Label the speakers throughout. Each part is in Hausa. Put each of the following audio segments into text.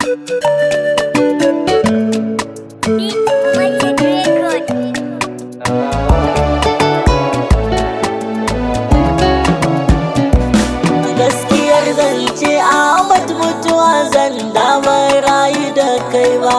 Speaker 1: gaskiyar zance Ahmad mutuwa zan damar rayu da kai ba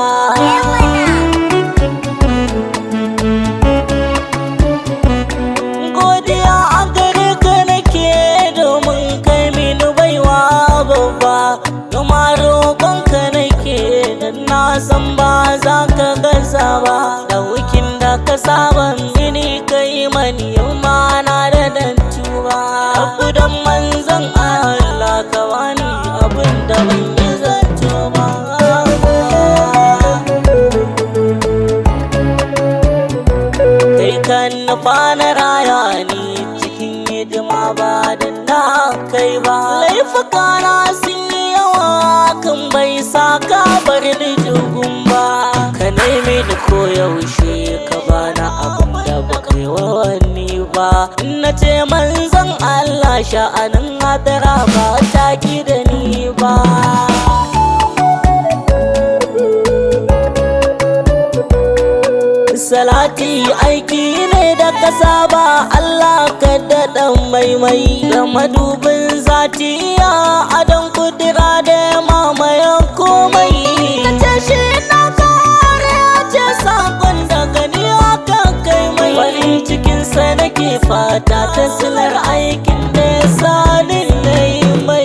Speaker 1: godiya a gare ka nake domin kai mini baiwa babba kuma roƙon ka nake dan na san ba za ka gaza ba da wikin da ka saba mini kai mani yau ma na da dantuwa abu dan manzon Allah ka bani abin da ban yi zato ba kai kan nufa na raya ni cikin hidima ba da na kai ba laifuka na sun yi yawa kan bai sa ka bar ni jugun ba ka nemi da koyaushe ka bana abin da ba kai wani ba in na ce manzon Allah sha'anin hadara ba ta ki da ni ba salati aiki ne da ka saba Allah ka daɗa maimai da madubin zatiya adon kudura da mamayen komai ce shi na kare ce sakon daga ni aka kai mai farin cikinsa nake fata ta silar aikin da ya sani na yi mai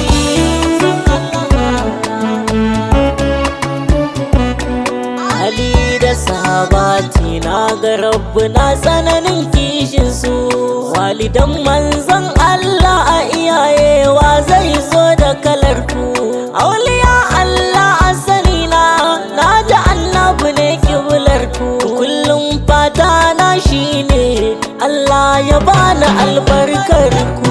Speaker 1: Ali da sahabati na ga rabbu na tsananin kishin su walidan manzon Allah a iyayewa zai zo da kalar ku auliya Allah a sani na na ji annabi ne kiblar ku kullum fata na shine Allah ya bani albarkar ku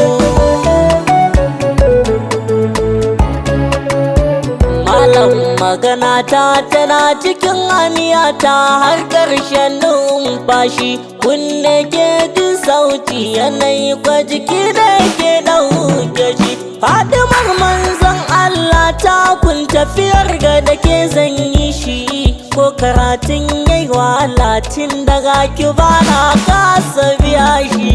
Speaker 1: Malam magana ta tana cikin aniyata har ƙarshen numfashi kunne ke jin sauti yanayi kwa jiki da ke ɗauke shi Fadimar manzon Allah ta kun tafiyar ga da ke zan yi shi ko karatun yayi wahala tun daga ki bana kasa biya shi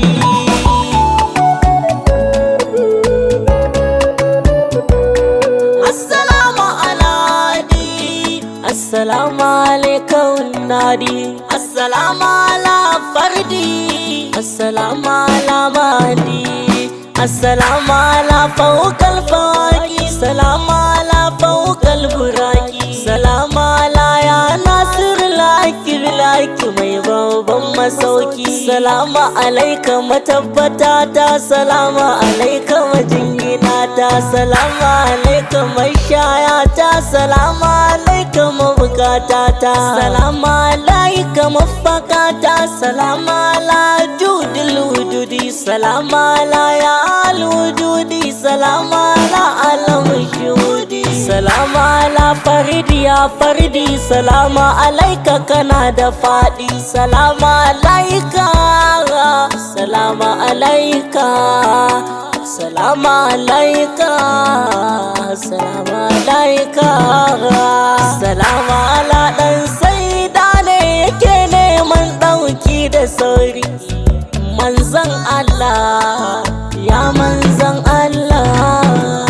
Speaker 1: Assalamu aladi Assalamu alaikum nadi Assalamu ala fardi Assalamu ala mahdi Assalamu ala fawqal fawaqi Assalamu ala fawqal buraki Assalamu ala ya nasir laki laki mai babban masauki Assalamu alaika matabbata ta Assalamu alaika majingina ta Assalamu alaika mashaya ta Assalamu alaika mabukata ta Assalamu alaika mafaka ta Assalamu ala judil wujudi Assalamu ala ya al wujudi Assalamu ala alam shuhudi Assalamu ala faridi ya faridi Assalamu alaika kana da fadi Assalamu alaika Assalamu alaika Assalamu alaika Assalamu alaika Assalamu ala dan saida ne yake neman dauki da sauri manzan Allah ya manzan Allah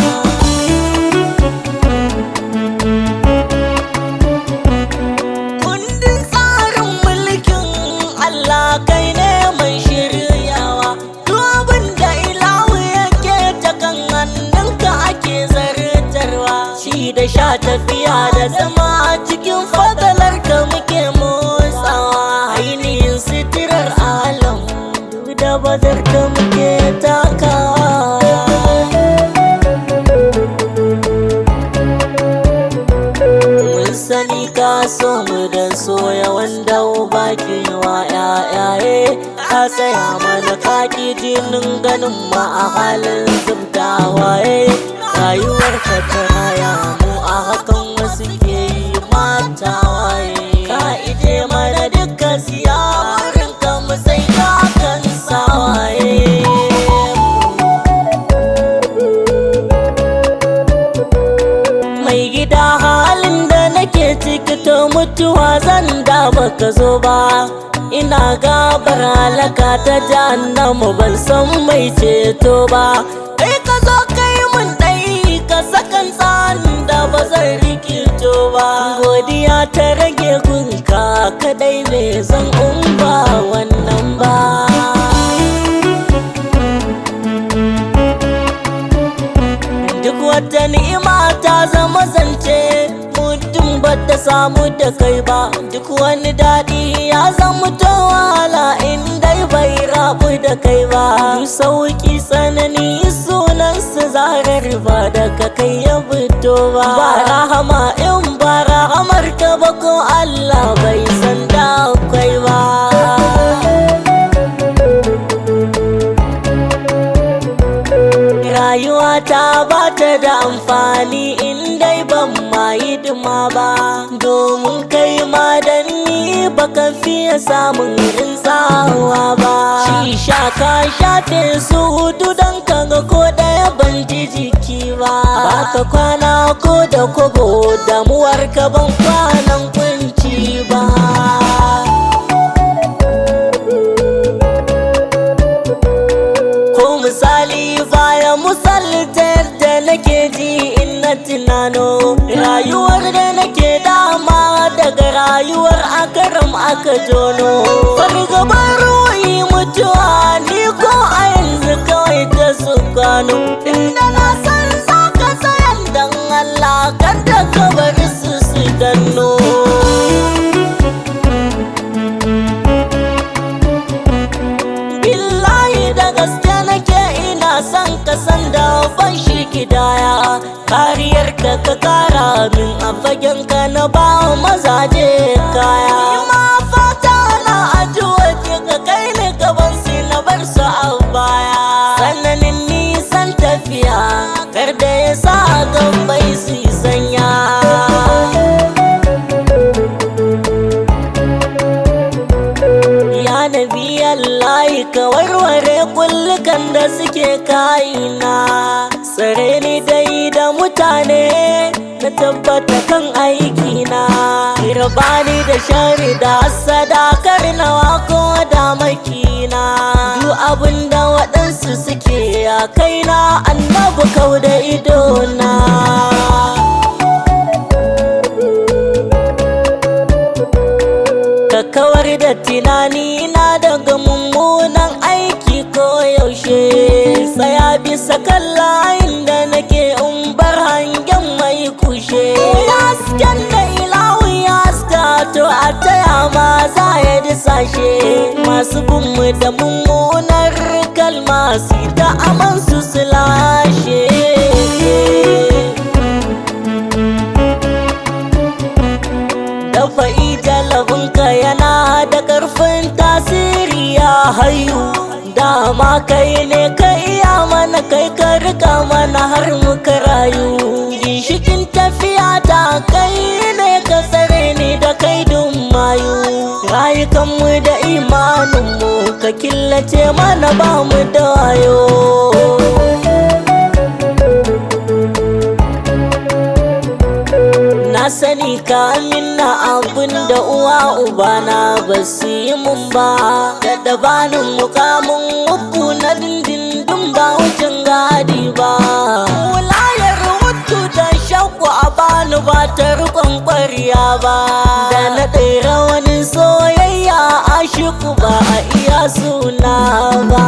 Speaker 1: kundin tsarin mulkin Allah kai ne mai shiryawa abin da ilahu yake ta kan hannunka ake zartarwa shi da sha tafiya da zama a cikin fadalar ka muke motsawa ainihin sitirar alam duk da badar ka muke takawa mun sani ka so mu da soya wanda uba ke wa yayaye ka tsaya mana kaki jinin ganin ma a halin zubda waye rayuwar ka ta raya mu a hakan wasu ke yi mata waye ka ije mana dukkan siya wurin ka mu sai ka kan sawaye mai gida mutuwa zan da baka zo ba ina gabar halaka ta jahannamu ban san mai ceto ba kai ka zo kai mun dai ka sakan tsanin da ba zan rikito ba godiya ta rage gunka kadai me zan umba wannan ba duk wata ni'ima ta zama zance mutum ba ta samu da kai ba duk wani daɗi ya zama to wahala in dai bai rabu da kai ba sauki tsanani sunan su zarar ba daga kai ya fito ba ba rahama in ba rahamar ka ba ko Allah bai san da akwai ba rayuwa ta ba ta da amfani in dai ban ma hidima ba domin kai ma da ni baka fiye samun rinsawa ba shisha ka shafe su hudu don kaga ko daya ban ji jiki ba baka kwana ko da kobo damuwar ka ban kwanan kunci ba ko misali baya misalta yadda nake ji in na tunano rayuwar da nake dama daga rayuwar akaram aka jono fargabar ruhi mutuwa ni ko a yanzu kawai ta su gano inda na san za ka tsayan dan Allah kan da ka bari su su danno billahi da gaske nake ina son ka san da ban shi kidaya kariyar ka ka kara min a fagen ka na ba mazaje kaya ma fata na addu'a ke ka kai ni gaban su na bar su a baya sananin nisan tafiya kar da ya sa gambai su sanya Ya nabi Allah ka warware kullukan da suke kayina Tsare ni dai da mutane na tabbata kan aikina Rabani da shari da sadakar nawa ko da makina Duk abin da waɗansu suke a kaina annabu kau da idona ka kawar da tunani na daga mummunan aiki ko yaushe tsaya bisa kan layin da nake in bar hangen mai kushe hasken da ilahu ya haska to a taya ma za ya disashe masu binmu da mummunar kalma su ta aman su su lashe dafa'i jalabinka yana da ƙarfin tasiri ya hayu dama kai ne ka iya mana kai ka rika mana har muka rayu ginshikin tafiya ta kai ne ka tsare ni da kai mayu rayukanmu da imaninmu ka killace mana ba mu da wayo Na sani ka minna abin da uwa ubana ba su yi mun ba Da dabanin mukamin uku na dindindin ba wucin gadi ba Wulayar mutu da shakku a bani ba ta rikon ƙwarya ba Da na ɗaira wani soyayya a shiku ba a iya suna ba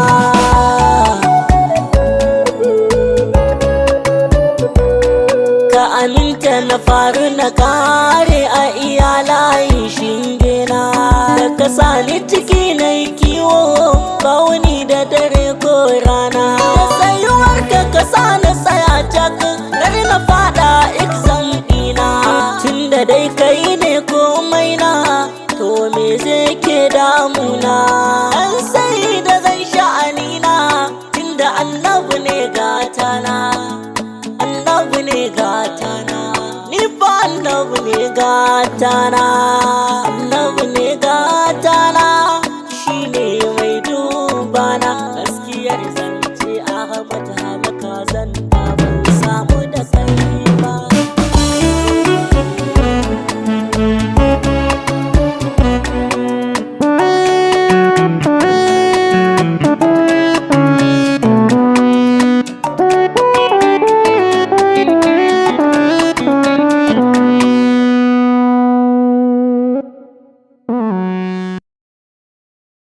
Speaker 1: ka aminta na faru na kare a iyalayin shingina da ka sani ciki na kiwo bauni da dare ko rana da tsayuwar ka ka sani tsaya cak kar na fada exam dina tun da dai kai ne komai na to me zai ke damuna an sai da zan sha'anina tunda annabu ne gatana annabi ne gatana ni fa annabi ne gatana annabi ne